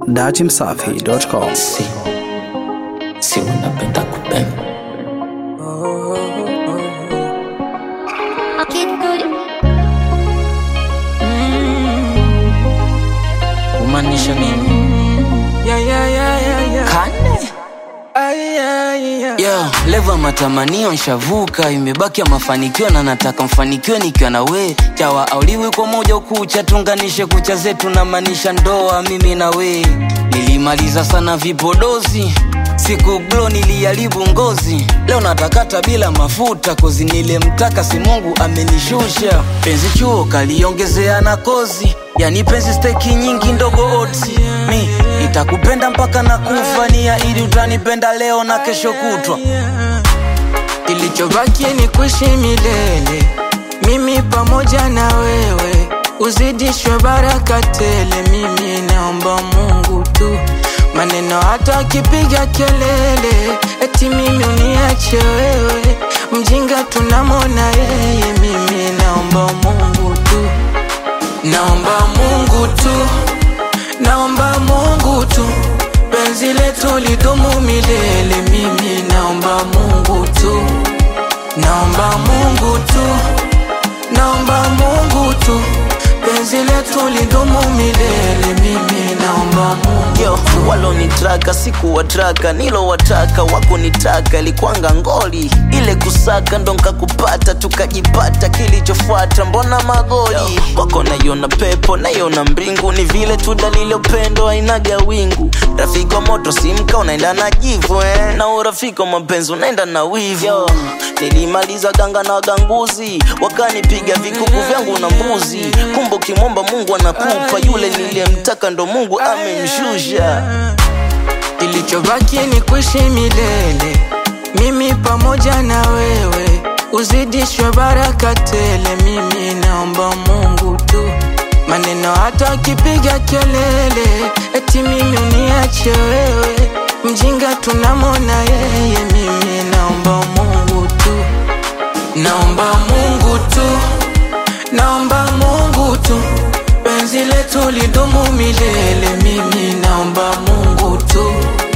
dachimsafi.com. si si unapenda kupenda Kid good. kumaanisha nini Yeah, yeah, yeah, yeah, yeah. kane Ay, ay, yeah. yo leva matamanio nshavuka imebaki ya mafanikio na nataka mfanikiwe nikiwa na we chawa auliwi kwa moja kucha tunganishe kucha zetu na maanisha ndoa mimi na we nilimaliza sana vipodozi siku glo niliharibu ngozi leo natakata bila mafuta kozi nilemtaka si mungu amenishusha penzi chuo kaliongezea na kozi yani penzi steki nyingi ndogo otsi mi nitakupenda mpaka na kufania ili utanipenda leo na kesho kutwa kilichobaki ni kuishi milele mimi pamoja na wewe uzidishwe baraka tele mimi naomba mungu tu maneno hata akipiga kelele eti mimi uniache wewe mjinga tunamona yeye mimi naomba mungu tu naomba mungu tu naomba mungu tu penzi letu lidumu milele mimi naomba mungu tu naomba mungu tu naomba mungu tu penzi letu lidumu milele mimi naomba mungu yo walonitraka sikuwatraka nilowataka wakunitaka ilikwanga ngoli ile kusaka ndo nkakupata tukajipata kilichofuata mbona magoli wako naiona pepo naiona mbingu ni vile tu dalili ya upendo ainaga wingu rafiki wa moto simka unaenda na jivu eh? na urafiki wa mapenzi unaenda na wivu yo, nilimaliza ganga na waganguzi wakanipiga vikuku vyangu na mbuzi kumbe ukimwomba mungu anakupa yule niliyemtaka ndo mungu amemshusha kilichobaki ni kuishi milele mimi pamoja na wewe uzidishwe baraka tele mimi naomba mungu tu maneno hata akipiga kelele eti mimi uniache wewe mjinga tunamona yeye mimi naomba mungu tu naomba mungu tu naomba mungu tu penzi letu lidumu milele mimi naomba mungu tu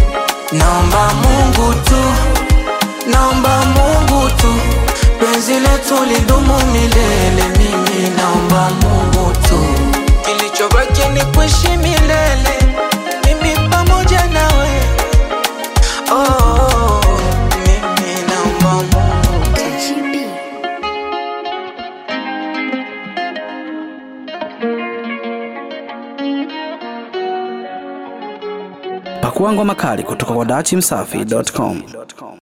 naomba mungu tu naomba mungu tu penzi letu lidumu milele mimi naomba mungu tu kilichobaki ni kuishi milele mimi pamoja nawe oh, oh, oh, mimi naomba mungu tu HB. Pakua ngoma kali kutoka kwa dachimsafi.com.